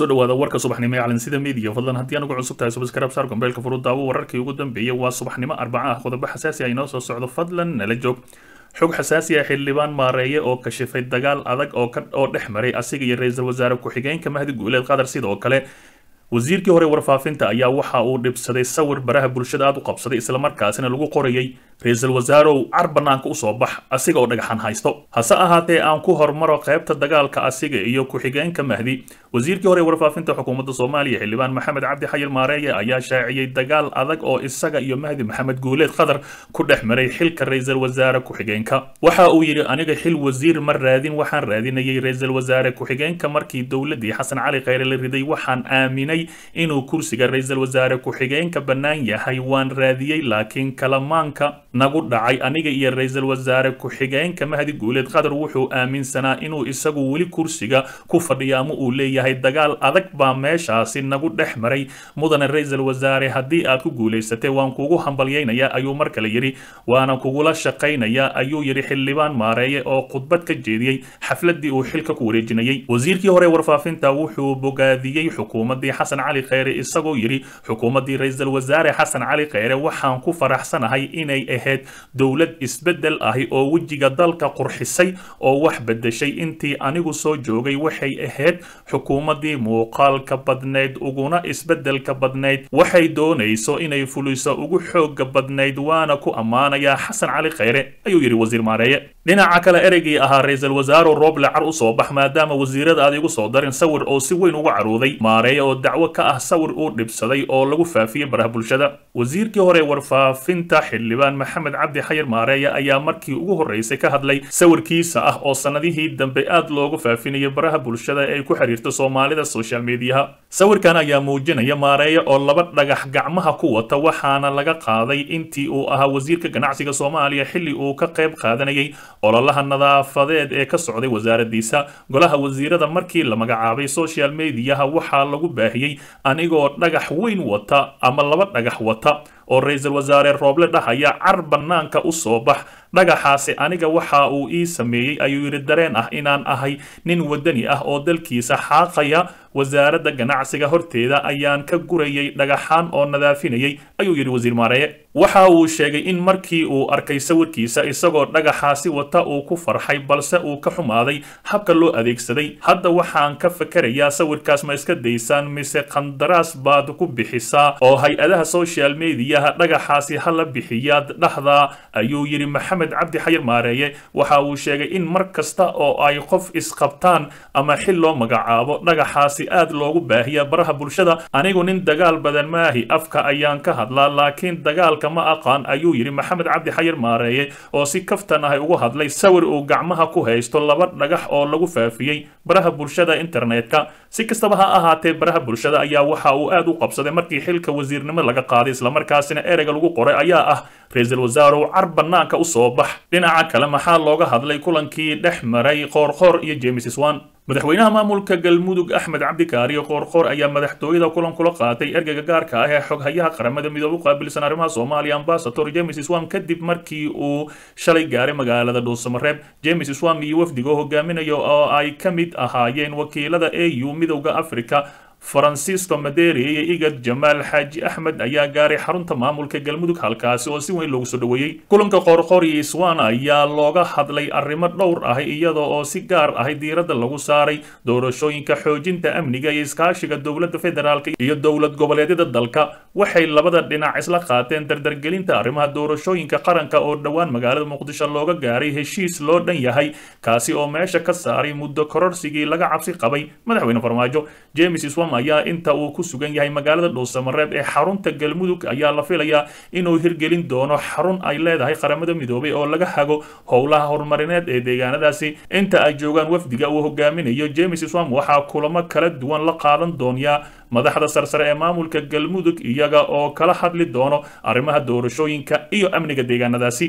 kusoo dhawaada warka subaxnimo ee calansida media fadlan haddii aan ugu cusub tahay subscribe saar gombeelka furudaawo wararkii ugu dambeeyay waa subaxnimo arbaca ah qodobo xasaasi ah inoo soo socdo fadlan nala joog xog xasaasi ah xildhibaan maareeye oo kashifay dagaal adag oo ka oo dhex maray asiga iyo ra-iisul wasaare ku-xigeenka mahdi guuleed qatar sidoo kale wasiirkii hore warfaafinta ayaa waxa uu dhibsaday sawir baraha bulshada aad u qabsaday islamarkaasina lagu qorayay ra-iisul wasaarow car banaanka usoo bax asiga oo dhagaxan haysto hase ahaatee aan ku hormaro qaybta dagaalka asiga iyo ku-xigeenka mahdi wasiirkii hore warfaafinta xukuumadda soomaaliya xildhibaan maxamed cabdi xayir maareeye ayaa shaaciyey dagaal adag oo isaga iyo mahdi maxamed guuleed qatar ku dhex maray xilka ra-iisul wasaare ku-xigeenka waxa uu yidhi aniga xil wasiir ma raadin waxaan raadinayay ra-iisul wasaare ku-xigeenka markii dowladii xasan cali kheyre la riday waxaan aaminay inuu kursiga ra-iisul wasaare ku-xigeenka bannaan yahay waan raadiyey laakiin kalamaanka nagu dhacay aniga iyo ra-iisul wasaare ku-xigeenka mahdi guuleed qatar wuxuu aaminsanaa inuu isagu weli kursiga ku fadhiyo ama uu leeyahay dagaal adag baa meeshaasi nagu dhex maray mudane ra-iisul wasaare haddii aad ku guulaysatay waan kugu hambalyaynayaa ayuu mar kale yidhi waana kugula shaqaynayaa ayuu yidhi xildhibaan maareeye oo khudbad ka jeediyey xafladii uu xilka ku wareejinayay wasiirkii hore warfaafinta wuxuu bogaadiyey xukuumaddii xasan cali kheyre isagoo yidhi xukuumaddii ra-iisul wasaare xasan cali kheyre waxaan ku faraxsanahay inay ahayd dowlad isbeddel ahi oo wejiga dalka qurxisay oo wax beddeshay intii anigu soo joogay waxay ahayd xukuumaddii muuqaalka badnayd uguna isbeddelka badnayd waxay doonayso inay fuliso ugu xooga badnayd waana ku ammaanayaa xasan cali kheyre ayuu yidhi wasiir maareeye dhinaca kale ereygii ahaa ra-iisul wasaarow rooble car u soo bax maadaama wasiirada aad igu soo darin sawir oo si weyn uga caruuday maareeye oo dacwo ka ah sawir uu dhibsaday oo lagu faafiyey baraha bulshada wasiirkii hore warfaafinta xildhibaan maxamed cabdi xayir maareeye ayaa markii ugu horreysay ka hadlay sawirkiisa ah oo sannadihii dambe aad loogu faafinayay baraha bulshada ee ay ku xiriirto soomaalida social mediaha sawirkan ayaa muujinaya maareeye oo laba dhagax gacmaha ku wata waxaana laga qaaday intii uu ahaa wasiirka ganacsiga soomaaliya xilli uu ka qayb qaadanayay ololaha nadaafadeed ee ka socday wasaaradiisa golaha wasiirada markii la magacaabay social mediaha waxaa lagu baahiyey anigoo dhagax weyn wata ama laba dhagax wata oo ra-iisul wasaare rooble dhahaya car bannaanka u soo bax dhagaxaasi aniga waxa uu ii sameeyey ayuu yidhi dareen ah inaan ahay nin wadani ah oo dalkiisa xaaqaya wasaaradda ganacsiga horteeda ayaan ka gurayay dhagaxaan oo nadaafinayay ayuu yidhi wasiir maareeye waxa uu sheegay in markii uu arkay sawirkiisa isagoo dhagaxaasi wata uu ku farxay balse uu ka xumaaday habka loo adeegsaday hadda waxaan ka fakerayaa sawirkaas ma iska daysaan mise qandaraas baad ku bixisaa oo hay-adaha social mediaha dhagaxaasi hala bixiyaad dhahdaa ayuu yidhi maxamed cabdi xayir maareeye waxa uu sheegay in mar kasta oo ay qof isqabtaan ama xil loo magacaabo dhagaxaasi aad loogu baahiya baraha bulshada anigu nin dagaal badan maahi afka ayaan ka hadlaa laakiin dagaalka ma aqaan ayuu yidhi maxamed cabdi xayir maareeye oo si kaftan ah ugu hadlay sawir uu gacmaha ku haysto laba dhagax oo lagu faafiyey baraha bulshada internetka si kastaba ha ahaatee baraha bulshada ayaa waxa uu aad u qabsaday markii xilka wasiirnimo laga qaaday islamarkaasina ereyga lagu qoray ayaa ah ra-iisul wasaarow car bannaanka u soo bax dhinaca kale maxaa looga hadlay kulankii dhex maray qoorqoor iyo james swan madaxweynaha maamulka galmudug axmed cabdikaariyo qoorqoor ayaa madaxtooyada kulan kula qaatay ergeyga gaarka ah ee xoghayaha qaramada midoobe u qaabilsan arrimaha soomaaliya ambasador james swam kadib markii uu shalay gaaray magaalada dhuusamareeb james swam iyo wafdiga hogaaminayo oo ay ka mid ahaayeen wakiilada au midowda africa francisco maderi iyo igad jamaal xaaji axmed ayaa gaaray xarunta maamulka galmudug halkaasi oo si weyn loogu soo dhoweeyey kulanka qoorqoor iyo iswan ayaa looga hadlay arrimo dhowr ah iyada oo si gaar ah diiradda lagu saaray doorashooyinka xoojinta amniga iyo iskaashiga dowladda federaalk iyo dowlad goboleedyada dalka waxay labada dhinac isla qaateen dardargelinta arrimaha doorashooyinka qaranka oo dhowaan magaalada muqdisho looga gaaray heshiis loo dhan yahay kaasi oo meesha ka saaray muddo kororsigii laga cabsi qabay madaxweyne farmaajo james swam ayaa inta uu ku sugan yahay magaalada dhuusamareeb ee xarunta galmudug ayaa la filayaa inuu hirgelin doono xarun ay leedahay qaramada midoobay oo laga hago howlaha horumarineed ee deegaanadaasi inta ay joogaan wafdiga uu hogaaminayo james swam waxaa kulamo kala duwan la qaadan doonyaa madaxda sarsare ee maamulka galmudug iyaga oo kala hadli doono arrimaha doorashooyinka iyo amniga deegaanadaasi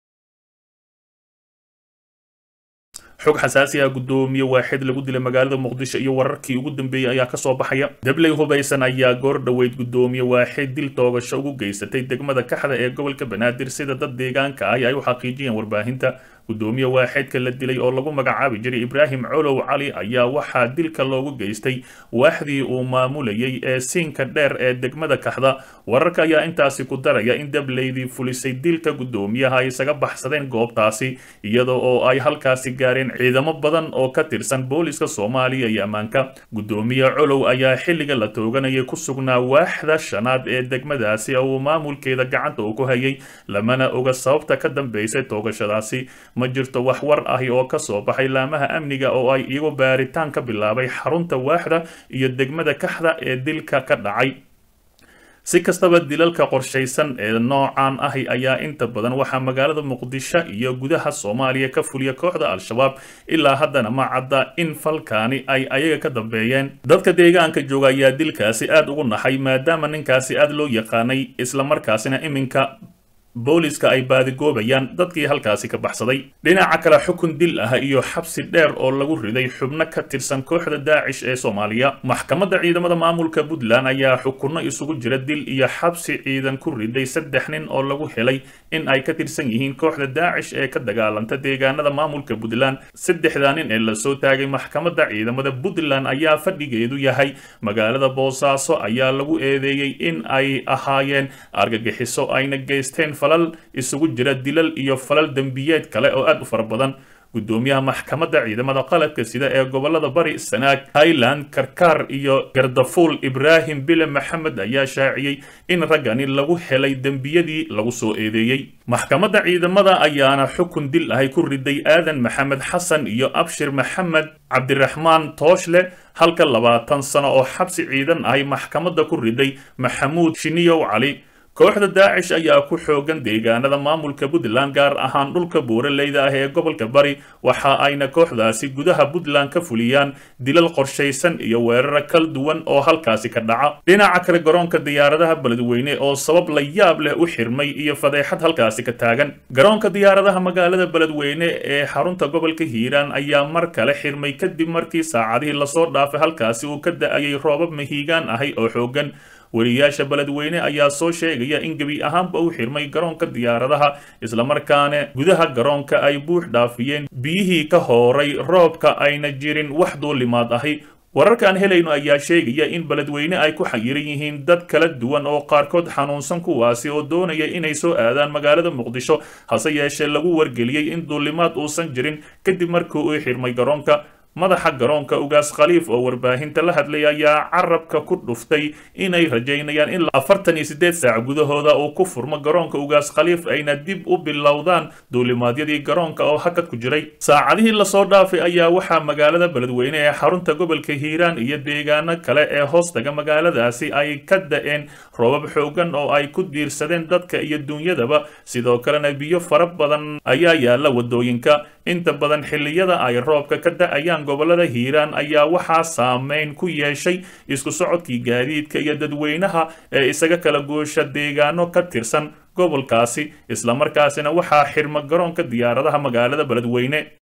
xog xasaasi ah guddoomiye waaxid lagu dilay magaalada muqdisho iyo wararkii ugu dambeeyey ayaa kasoo baxaya dabley hubaysan ayaa goor dhoweyd guddoomiye waaxid dil toogasho ugu geysatay degmada kaxda ee gobolka banaadir sida dad deegaanka ah ay u xaqiijiyeen warbaahinta gudoomiye waaxeedka la dilay oo lagu magacaabi jiray ibraahim colow cali ayaa waxaa dilka loogu geystay waaxdii uu maamulayay ee siinka dheer ee degmada kaxda wararka ayaa intaasi ku daraya in dableydii fulisay dilka gudoomiyaha ay isaga baxsadeen goobtaasi iyada oo ay halkaasi gaareen ciidamo badan oo ka tirsan booliska soomaaliya iyo ammaanka gudoomiye colow ayaa xilliga la tooganayay ku sugnaa waaxda shanaad ee degmadaasi oo uu maamulkeeda gacanta uu ku hayay lamana oga sababta ka dambeysay toogashadaasi ma jirto wax war ahi oo ka soo baxay laamaha amniga oo ay iyagu baaritaan ka bilaabay xarunta waaxda iyo degmada kaxda ee dilka ka dhacay si kastaba dilalka qorshaysan ee noocan ahi ayaa inta badan waxaa magaalada muqdisho iyo gudaha soomaaliya ka fuliya kooxda al-shabaab ilaa haddana ma cadda in falkaani ay ayaga ka dambeeyeen dadka deegaanka jooga ayaa dilkaasi aad ugu naxay maadaama ninkaasi aad loo yaqaanay islamarkaasina iminka booliska ay baadigoobayaan dadkii halkaasi ka baxsaday dhinaca kale xukun dil ah iyo xabsi dheer oo lagu riday xubno ka tirsan kooxda daacish ee soomaaliya maxkamadda ciidamada maamulka puntland ayaa xukunno isugu jira dil iyo xabsi ciidan ku riday saddex nin oo lagu helay in ay ka tirsan yihiin kooxda daacish ee ka dagaalanta deegaanada maamulka puntland saddexdaa nin ee lasoo taagay maxkamadda ciidamada puntland ayaa fadhigeedu yahay magaalada boosaaso ayaa lagu eedeeyey in ay ahaayeen argagixiso ayna geysteen falal isugu jira dilal iyo falal dembiyeed kale oo aad u fara badan gudoomiyaha maxkamadda ciidamada qalabka sida ee gobolada bari sanaag highland karkaar iyo gardafuul ibraahim bile maxamed ayaa shaaciyey in raggani lagu helay dembiyadii lagu soo eedeeyey maxkamadda ciidamada ayaana xukun dil ahay ku riday aadan maxamed xasan iyo abshir maxamed cabdiraxmaan tooshle halka labaatan sano oo xabsi ciidan ahay maxkamadda ku riday maxamuud shiniyow cali kooxda daacish ayaa ku xoogan deegaanada maamulka puntland gaar ahaan dhulka buuraleyda ah ee gobolka bari waxa ayna kooxdaasi gudaha puntland ka fuliyaan dilal qorshaysan iyo weeraro kala duwan oo halkaasi ka dhaca dhinaca kale garoonka diyaaradaha beledweyne oo sabab la yaab leh u xirmay iyo fadeexad halkaasi ka taagan garoonka diyaaradaha magaalada beledweyne ee xarunta gobolka hiiraan ayaa mar kale xirmay kadib markii saacadihii lasoo dhaafay halkaasi uu ka da-ayay roobab mahiigaan ahay oo xoogan wariyaasha beledweyne ayaa soo sheegaya in gebi ahaanba u xirmay garoonka diyaaradaha islamarkaana gudaha garoonka ay buux dhaafiyeen biyihii ka hooray roobka ayna jirin wax duulimaad ahi wararka aan helayno ayaa sheegaya in beledweyne ay ku xayiran yihiin dad kala duwan oo qaarkood xanuunsan kuwaasi oo doonaya inay soo aadaan magaalada muqdisho hase yeeshee lagu wargeliyey in duulimaad uusan jirin kadib markii uu xirmay garoonka madaxa garoonka ugaas khaliif oo warbaahinta la hadlay ayaa carabka ku dhuftay inay rajaynayaan in afartan iyo siddeed saac gudahooda uu ku furmo garoonka ugaas khaliif ayna dib u bilowdaan duulimaadyadii garoonka oo hakad ku jiray saacadihii lasoo dhaafay ayaa waxaa magaalada beledweyne ee xarunta gobolka hiiraan iyo deegaano kale ee hoostaga magaaladaasi ay ka da-een roobab xoogan oo ay ku diirsadeen dadka iyo duunyadaba sidoo kalena biyo fara badan ayaa yaalla wadooyinka inta badan xilliyada ay roobka ka da-ayaan gobolada hiiraan ayaa waxaa saameyn ku yeeshay isku socodkii gaadiidka iyo dadweynaha ee isaga kala goosha deegaano ka tirsan gobolkaasi islamarkaasina waxaa xirma garoonka diyaaradaha magaalada beledweyne